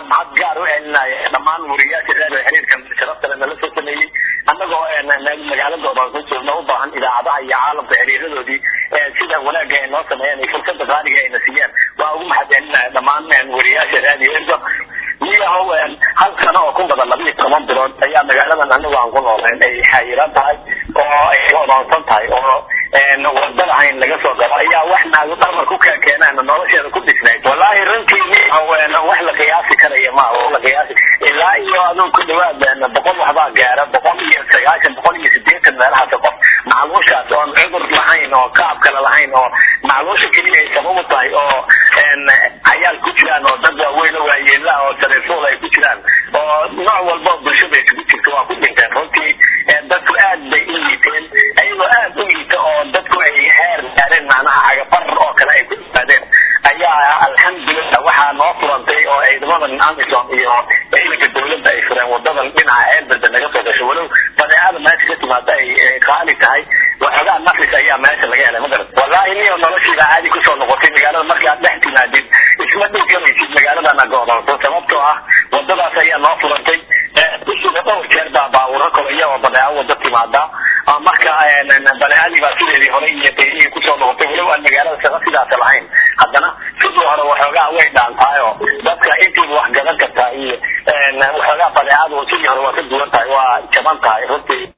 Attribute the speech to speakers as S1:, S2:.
S1: mahad gaar u celinaya dhammaan wariyaasha reer xiriirkan sharafta leh nala soo sameeyey annagoo magaaladooda ku joogna u baahan idaacadaha iyo caalamka xiriiradoodii sida wanaagga ay noo sameeyeen iyo fursada qaaliga ayna siiyeen waa ugu mahad celinaya dhammaan wariyaasha raadiyo ergo niyahow hal sano oo ku badan laba iyo toban bilood ayaa magaaladan anagu aan ku noolayn ay xayiran tahay oo ay odoonsan tahay oo wadada hayn laga soo galo ayaa wax naagu dhamar ku keenaan nolosheeda ku dhisnayd wallaahi runtii niyahow wax la qiyaasi karaya ma wax la qiyaasi ilaa iyo aduu ku dhawaad boqol waxbaa gaara boqol iyo sagaashan boqol iyo sideetan meelahaas qof macluushaas oon cudur lahayn oo kaab kale lahayn oo macluusha keliya ay sabab u tahay oo cayaal ku jiraan oo dad waaweyn oo waayeela oo telefoon ay ku jiraan oo nooc walba bulshada isugu jirto waa ku dhinteen runtii dadku aad bay u liiteen ayagoo aad u liita oo dadku ay heer gaareen macnaha cagafar oo kale ay ku yimaadeen ayaa alxamdulilah waxaa noo furantay oo ciidamadan amisom iyo ciidanka dawladda ay fureen wadadan dhinaca ceelberde naga soo gasho walow badeecada meesha ka timaada ay qaali tahay waxoogaa nafis ayaa meesha laga helay magarat wallaahi niyo noloshiida caadi kusoo noqotay magaalada markaad dhex timaadid isma dhulkamaysid magaaladana go'doonto sababtoo ah wadadaas ayaa noo furantay bishiiba dhowr jeer baa baawuro kolaya oo badeeco wada timaada marka badeecadii baa sideedii hore iyo qiimihii kusoo noqotay walow aan magaalada shaqa sidaas lahayn haddana sidii hore waxoogaa way dhaantahay oo dadka intiiba wax gadan kartaa iyo waxoogaa badeecadu sidii hore waa ka duwan tahay waa jaban tahay runtii